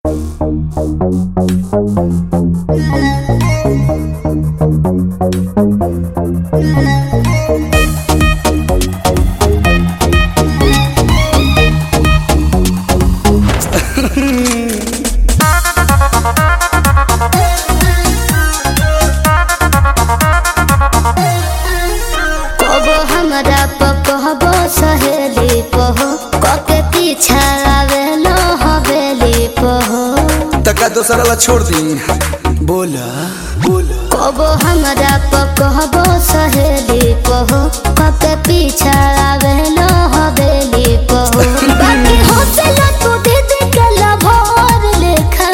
कबो हमरा पकहबो सहेली पहो कके पीछा आवेलो हवेली पहो तका दोसरा ला छोड़ दी बोला बोला कबो हमरा पकहबो सहेली पहो कके पीछा आवेलो हवेली पहो बाकी होतला तू दीदी के लभर लेखा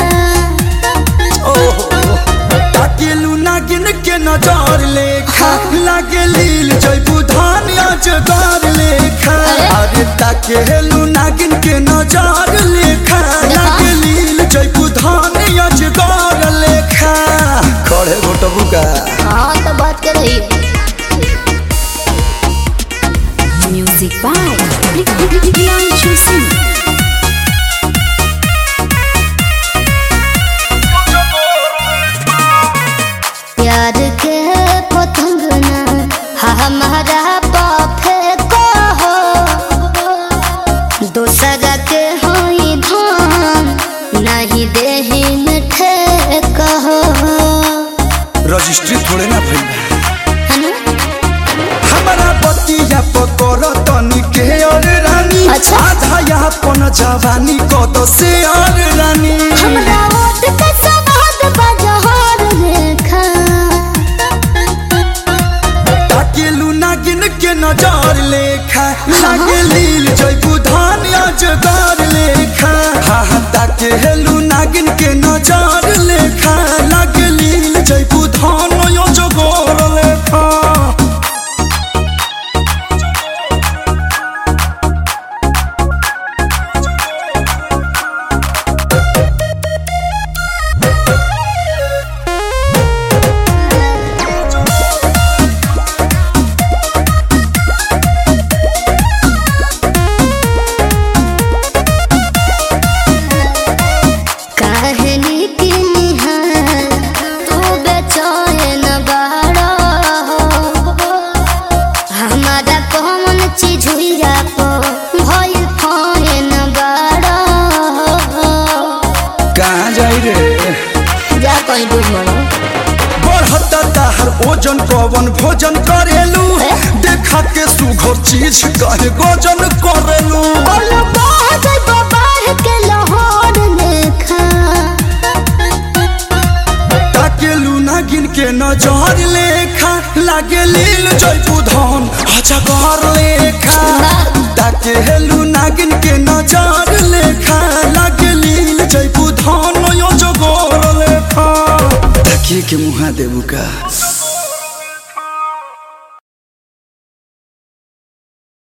ओहो ताकेलू नागिन के नजर लेखा लागे लील जयबू धान अजगर लेखा अरे ताकेलू नागिन के नजर लेखा लागे लील जयबू धान अजगर लेखा खड़े घोटबू का हाँ तो बात कर रही Music by Priyanshu Singh. प्यार के पतंग ना हमारा पाफे को हो दूसरा के होई धान नहीं देही मिठे कहो रजिस्ट्री थोड़े ना भइल है ना? हमारा बतिया पकड़ तनी के और रानी अच्छा। आधा यहाँ पन जवानी कद से और रानी हमरा ओट के सवाद बजहर रेखा ताकेलू नागिन के नजर लेखा लागे लील जयबू धान अजगर लेखा हा हा ताकेलू नागिन के नजर लेखा लागे लील जयबू धान अजगर लेखा कहनी की निहार तू बेचैन बाड़ा हमारा कौन चीज हुईरा को भई फैन बाड़ा कहाँ जाई रे जा कहीं डूब मरो बढ़ता ताहर ओजन कवन भोजन करेलू ए? देखा के सुघर चीज कहे गोजन करेलू बोलो बाहर बाहर के लाहौर लेखा ताकेलू नागिन के नजर लेखा लागे लील जयपू धन अजगर लेखा ताकेलू नागिन के नजर लेखा लागे लील जयपू धन अजगर लेखा ताकिए के मुहा देबू का